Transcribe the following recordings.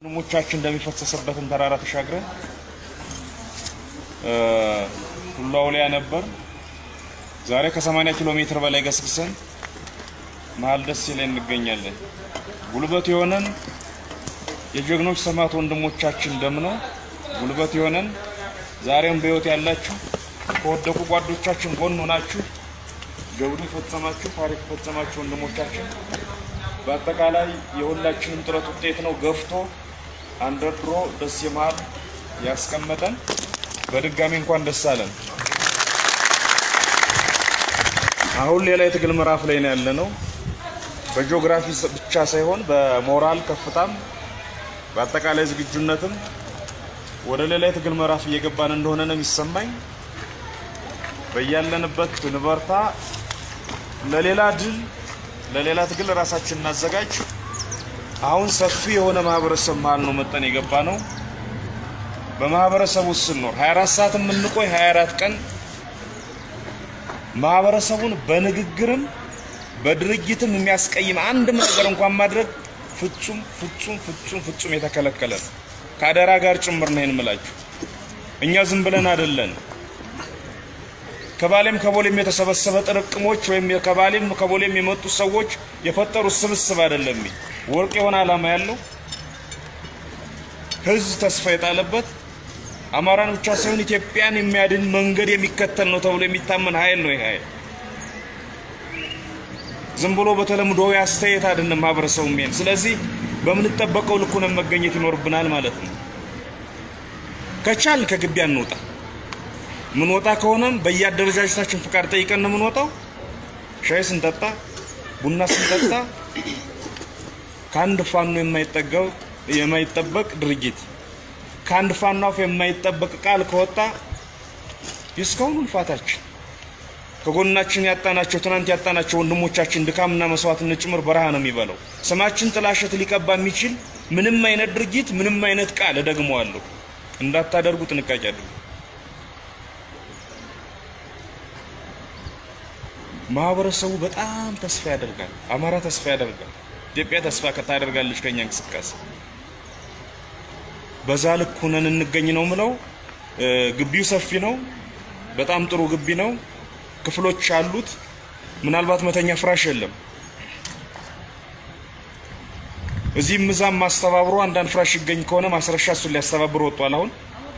ወንድሞቻችን እንደሚፈሰሰበትን ተራራ ተሻግረን ሁሉ አውሊያ ነበር። ዛሬ ከ80 ኪሎ ሜትር በላይ ገስግሰን መሀል ደሴ ላይ እንገኛለን። ጉልበት የሆነን የጀግኖች ሰማዕት ወንድሞቻችን ደም ነው። ጉልበት የሆነን ዛሬም በሕይወት ያላችሁ ከወደቁ ጓዶቻችን ጎን ሆናችሁ ጀብዱ የፈጸማችሁ ታሪክ የፈጸማችሁ ወንድሞቻችን በአጠቃላይ የሁላችንም ጥረት ውጤት ነው ገፍቶ አንደርድሮ ደሴ መሀል ያስቀመጠን። በድጋሚ እንኳን ደስ አለን። አሁን ሌላ የትግል ምዕራፍ ላይ ነው ያለነው። በጂኦግራፊ ብቻ ሳይሆን በሞራል ከፍታም በአጠቃላይ ዝግጁነትም ወደ ሌላ የትግል ምዕራፍ እየገባን እንደሆነ ነው የሚሰማኝ። በያለንበት ንበርታ፣ ለሌላ ድል ለሌላ ትግል ራሳችን እናዘጋጅ። አሁን ሰፊ የሆነ ማህበረሰብ መሀል ነው መጠን የገባ ነው። በማህበረሰቡ ውስጥ ስንኖር 24 ሰዓት የምንቆይ 24 ቀን ማህበረሰቡን በንግግርም በድርጊትም የሚያስቀይም አንድም ነገር እንኳን ማድረግ ፍጹም ፍጹም ፍጹም ፍጹም የተከለከለ ነው። ከአደራ ጋር ጭምር ነው የምላችሁ። እኛ ዝም ብለን አይደለን። ከባሌም ከቦሌም የተሰበሰበ ጥርቅሞች ወይም ከባሌም ከቦሌም የመጡ ሰዎች የፈጠሩት ስብስብ አይደለም። ወርቅ የሆነ ዓላማ ያለው ህዝብ ተስፋ የጣለበት አማራን ብቻ ሳይሆን ኢትዮጵያን የሚያድን መንገድ የሚከተል ነው ተብሎ የሚታመን ኃይል ነው። ይሄ ኃይል ዝም ብሎ በተለምዶ ያስተያየት አይደለም ማህበረሰቡ የሚሄድ። ስለዚህ በምንጠበቀው ልክ ሆነን መገኘት ይኖርብናል ማለት ነው። ከቻል ከግቢ አንወጣ። ምን ወጣ ከሆነም በየአደረጃጀታችን ፍቃድ ጠይቀን ነው የምንወጣው። ሻይ ስንጠጣ፣ ቡና ስንጠጣ ከአንድ ፋኖ የማይጠገው የማይጠበቅ ድርጊት ከአንድ ፋኖ አፍ የማይጠበቅ ቃል ከወጣ የእስካሁኑ ልፋታችን ከጎናችን ያጣናቸው ትናንት ያጣናቸው ወንድሞቻችን ድካምና መስዋዕትነት ጭምር በረሃ ነው የሚበላው። ስማችን ጥላሸት ሊቀባ የሚችል ምንም አይነት ድርጊት ምንም አይነት ቃል እደግመዋለሁ እንዳታደርጉ ጥንቃቄ አድርጉ። ማህበረሰቡ በጣም ተስፋ ያደርጋል። አማራ ተስፋ ያደርጋል። ኢትዮጵያ ተስፋ ታደርጋለች ከኛ እንቅስቃሴ በዛ ልክ ሆነን እንገኝ ነው ምለው። ግቢው ሰፊ ነው። በጣም ጥሩ ግቢ ነው። ክፍሎች አሉት። ምናልባት መተኛ ፍራሽ የለም። እዚህም እዛም ማስተባብሮ አንዳንድ ፍራሽ ይገኝ ከሆነ ማስረሻ እሱን ሊያስተባብር ወጥቷል። አሁን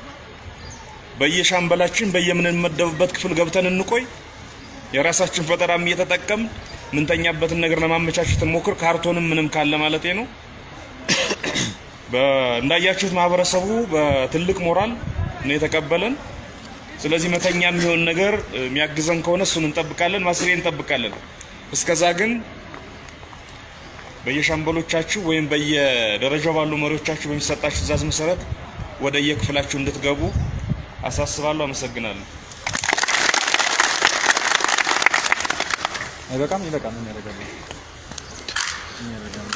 በየሻምበላችን በየምንመደብበት ክፍል ገብተን እንቆይ። የራሳችን ፈጠራም እየተጠቀም ምንተኛበትን ነገር ለማመቻቸት እንሞክር። ካርቶንም ምንም ካለ ማለት ነው። እንዳያችሁት ማህበረሰቡ በትልቅ ሞራል ነው የተቀበለን። ስለዚህ መተኛ የሚሆን ነገር የሚያግዘን ከሆነ እሱን እንጠብቃለን፣ ማስሬ እንጠብቃለን። እስከዛ ግን በየሻምበሎቻችሁ ወይም በየደረጃው ባሉ መሪዎቻችሁ በሚሰጣችሁ ትዕዛዝ መሰረት ወደ የክፍላችሁ እንድትገቡ አሳስባለሁ። አመሰግናለሁ። አይበቃም? ይበቃል። ምን ያደርጋል? ምን ያደርጋል?